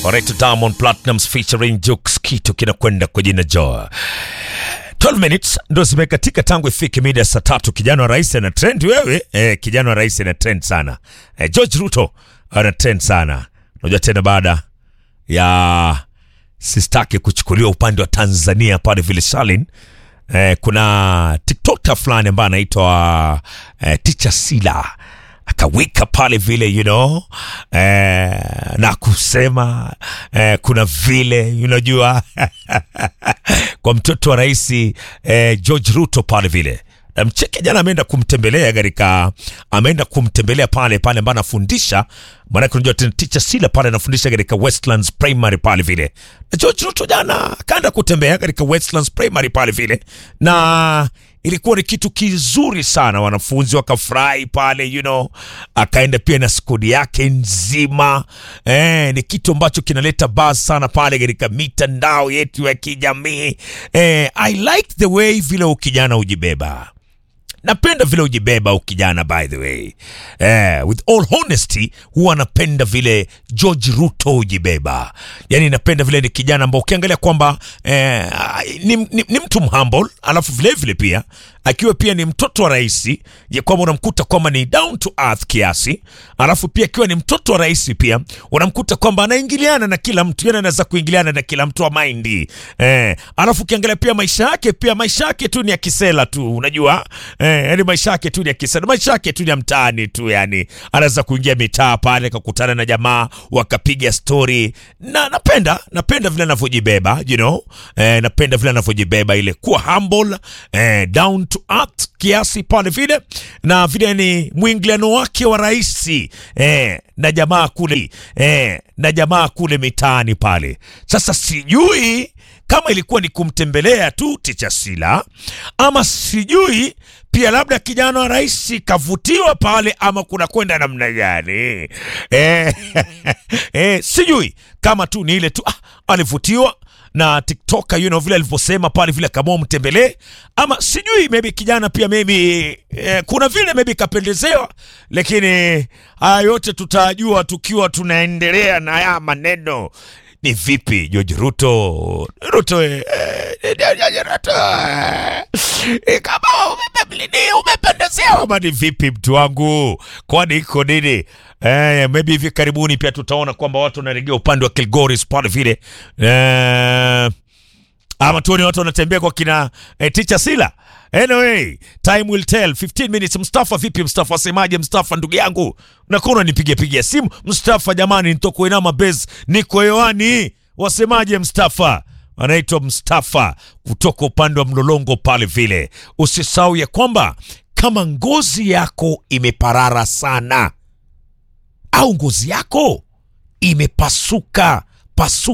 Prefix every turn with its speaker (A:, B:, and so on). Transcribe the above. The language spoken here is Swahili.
A: Alright, Diamond Platnumz featuring Jux, kitu kinakwenda kwa jina Joa. 12 minutes ndo zimekatika tangu ifike mida ya saa tatu. Kijana wa rais ana trend wewe. Eh, kijana wa rais ana trend sana. Eh, George Ruto ana trend sana. Unajua tena baada ya sistake kuchukuliwa upande wa Tanzania pale vile Shalin. Eh, kuna TikToker fulani ambaye anaitwa eh, Teacher Sila akawika pale vile you know, eh, na kusema eh, kuna vile unajua kwa mtoto wa rais eh, George Ruto pale vile na mcheke jana ameenda kumtembelea katika ameenda kumtembelea pale pale ambapo anafundisha maanake unajua tena teacher Sila pale anafundisha katika Westlands Primary pale vile na George Ruto jana akaenda kutembea katika Westlands Primary pale vile na ilikuwa ni kitu kizuri sana, wanafunzi wakafurahi pale you know, akaenda pia na skodi yake nzima eh, ni kitu ambacho kinaleta buzz sana pale katika mitandao yetu ya kijamii eh, I like the way vile ukijana ujibeba napenda vile ujibeba ukijana by the way eh, with all honesty huwa napenda vile George Ruto ujibeba yani napenda vile ni kijana ambao ukiangalia kwamba eh, ni, ni, ni mtu mhumble alafu vile vile pia akiwa pia ni mtoto wa rais ya kwamba unamkuta kwamba ni down to earth kiasi alafu pia akiwa ni mtoto wa rais pia unamkuta kwamba anaingiliana na kila mtu yani anaweza kuingiliana na kila mtu wa maindi eh, alafu ukiangalia pia maisha yake pia maisha yake tu ni ya kisela tu unajua eh, yani maisha yake tu ni ya kisela maisha yake tu ni ya mtaani tu yani anaweza kuingia mitaa pale kakutana na jamaa wakapiga story na napenda napenda vile anavyojibeba you know eh, napenda vile anavyojibeba ile kuwa humble eh, down to earth kiasi pale vile na vile ni mwingiliano wake wa rahisi eh, na jamaa kule eh, na jamaa kule mitaani pale sasa sijui kama ilikuwa ni kumtembelea tu Teacher Sila ama sijui pia labda kijana wa rais kavutiwa pale ama kuna kwenda namna gani eh, eh, sijui kama tu ni ile tu ah, alivutiwa na tiktoker you know, vile alivyosema pale vile kama mtembelee ama sijui maybe kijana pia maybe eh, kuna vile maybe kapendezewa, lakini haya yote tutajua tukiwa tunaendelea na haya maneno ni vipi George Ruto Ruto eh, eh, George Ruto eh, kama umependelewa umependezewa ama ni vipi mtu wangu, kwani iko nini? Eh, maybe hivi karibuni pia tutaona kwamba watu wanaregea upande wa Kilgoris pale vile eh, ama tuone watu wanatembea kwa kina eh, Teacher Sila. Anyway, time will tell. 15 minutes. Mustafa vipi? Mustafa asemaje? Mustafa ndugu yangu, nakuwa unanipigia pigia simu Mustafa. Jamani, nitoko inama base, niko hewani. Wasemaje Mustafa? Anaitwa Mustafa kutoka upande wa Mlolongo pale vile. Usisahau ya kwamba kama ngozi yako imeparara sana au ngozi yako imepasuka pasuka